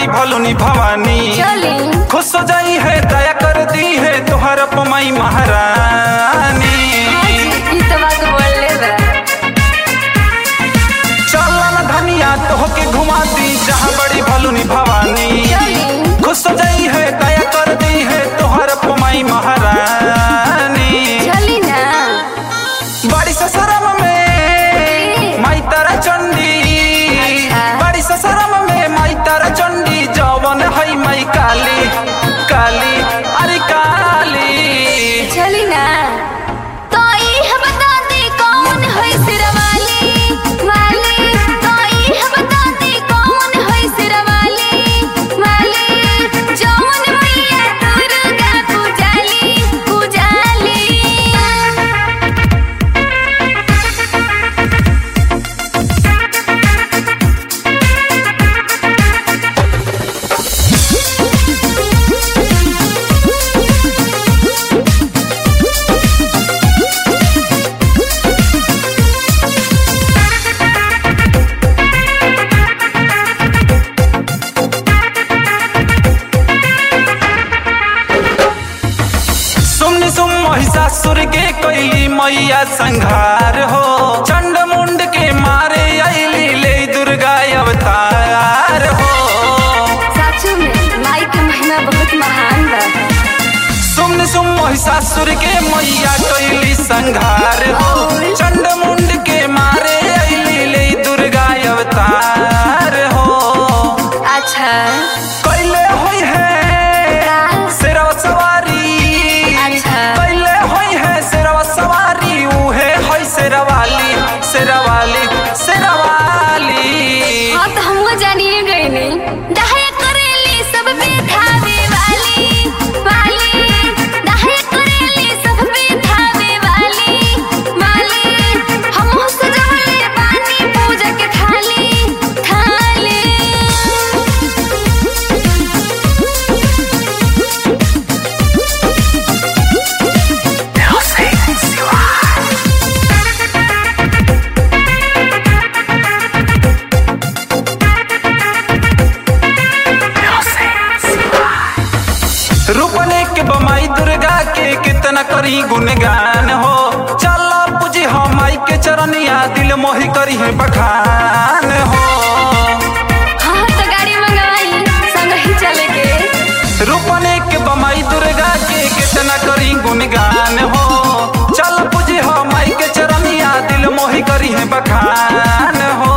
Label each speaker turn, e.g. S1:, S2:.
S1: भलुनी भवानी
S2: चली
S1: खुश हो जाई है दया कर दी है तोहर अपमाई महारानी
S2: ई तो बात बोलले बा
S1: चल न धनिया तोहके घुमा दी जहाँ बड़ी भलुनी भवानी
S2: चली
S1: खुश हो जाई है दया कर दी है तोहर अपमाई महारानी
S2: चली ना
S1: बड़ी ससुरम में माई तारा चंडी
S2: अच्छा।
S1: बड़ी ससुरम में माई तारा चंडी जवन है माई काली काली अरे काली
S2: चली ना तो ई बता दे कौन है सिरवाली वाली तो ई बता दे कौन है सिरवाली वाली जौन मैया दुर्गा पूजाली पूजाली
S1: सुन सुम महिषासुर के कैली मैया संहार हो चंड मुंड के मारे अली ले दुर्गा अवतार हो
S2: साचू में माई के महिमा बहुत महान बा
S1: सुन सुम महिषासुर के मैया कैली संहार हो चंड मुंड के मारे अली ले दुर्गा अवतार हो
S2: अच्छा
S1: कैले होई है
S2: का?
S1: सिरवा सवारी
S2: अच्छा।
S1: कैले होई है सिरवा सवारी उहे है सिरवाली सिरवाली सिरवाली
S2: हाँ तो हमको जानिए गए नहीं दहाई करेली सब पे धावे वाली वाली दहाई करेली सब पे धावे वाली वाली हम सजवले बानी पूजा के थाली थाली
S1: रूपने के बमाई दुर्गा के कितना करी गुणगान हो चल पूजी हो माई के चरनिया दिल मोहि करी है बखान हो
S2: हाँ तो गाड़ी मंगवाई संग ही चले के
S1: रूपने के बमाई दुर्गा के कितना करी गुणगान हो चल पूजी हो माई के चरनिया दिल मोहि करी है बखान हो